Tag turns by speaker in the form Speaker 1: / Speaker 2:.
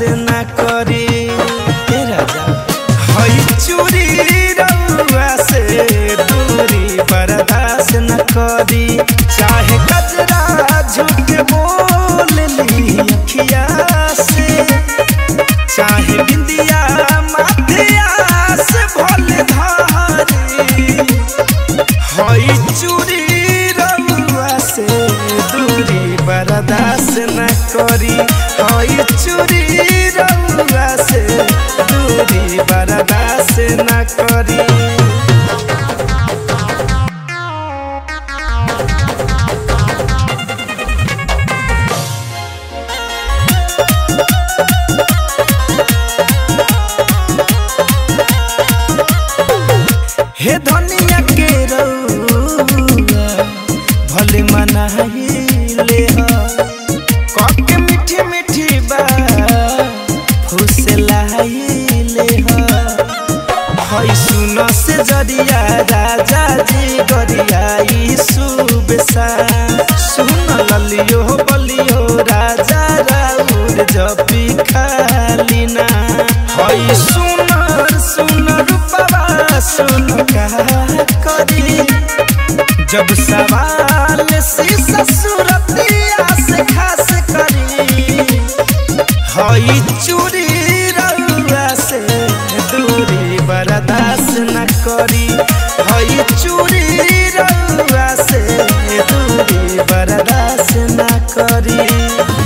Speaker 1: न करी हे राजा हई चूरी रउआ से दूरी बर्दाश्त न करी चाहे कजरा झूठ बोल ली अखिया से चाहे बिंदिया माथिया से भोले धारी हई चूरी रउआ से दूरी बर्दाश्त न करी हई चूरी रउआ से दूरी बर्दाश्त न करी हे धनिया के रउआ भले मनाइले ह कके मीठी मीठी बा फुसलाइले ह हई सुन से जरिया राजा जी गरियाई सुबसा सुन ललियो बलियो राजा राउर जपी खालिना हई सुनर सुन रूपवा सुन का करी जब सवाल शीशा सूरतिया से खास करी हई चूड़ी रउआ से दूरी बर्दाश्त न करी हई चूड़ी रउआ से दूरी बर्दाश्त न करी